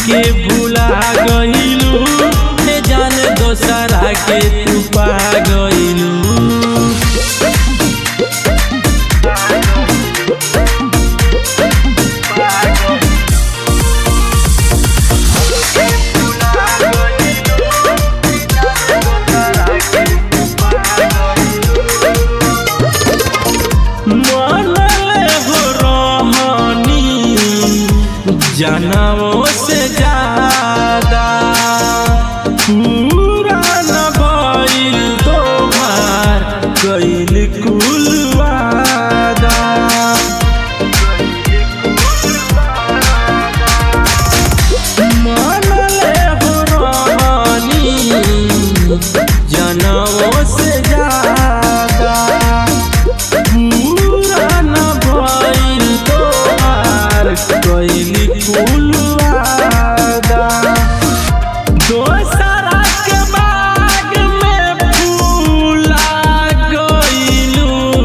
हमके भुला गइलू ए जान दोसरा के तू पा गइलू मनले हो रहनी जनमों से ज्यादा पूरा न भइल तोहार कइल कुल वादा मनले हो रहनी जनमों से ज्यादा पूरा न भइल तोहार कइली कुल वादा दोसरा के बाग में फूला गइलू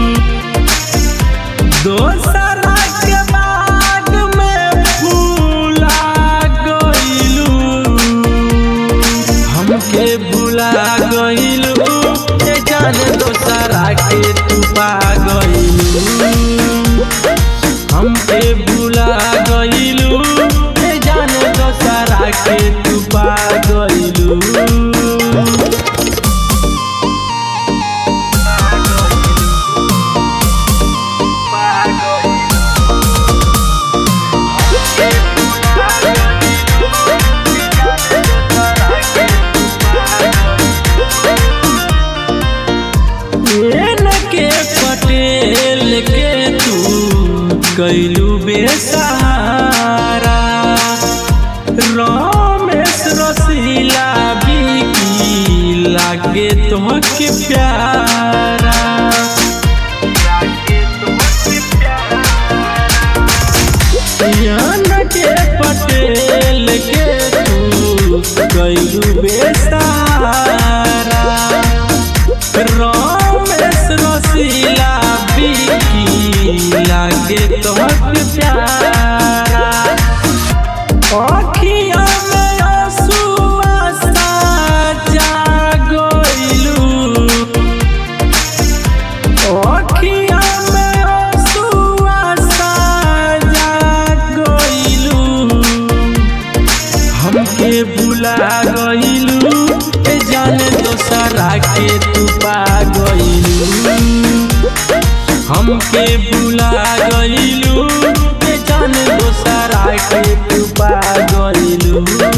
दोसरा के बाग में फूला गइलू हमके भुला गइलू ए जान दोसरा के तू पा गइलू हमके भुला गइलू ए जान दोसरा के तू पा गइलू एन के पटेल के तू कैलू बेसहारा रमेश रसीला बिकी लागे तोहके प्यारा एन के पटेल के तू कैलू बेसहारा रमेश रसीला बिकी लागे तोहक प्यारा अखिया में आंसुआ साजा गइलू अखिया में आंसुआ साजा गइलू हमके भुला गइलू ए जाने दोसरा के तू पा गइलू हमके भुला गइलू ए जाने दोसरा के तू पा गइलू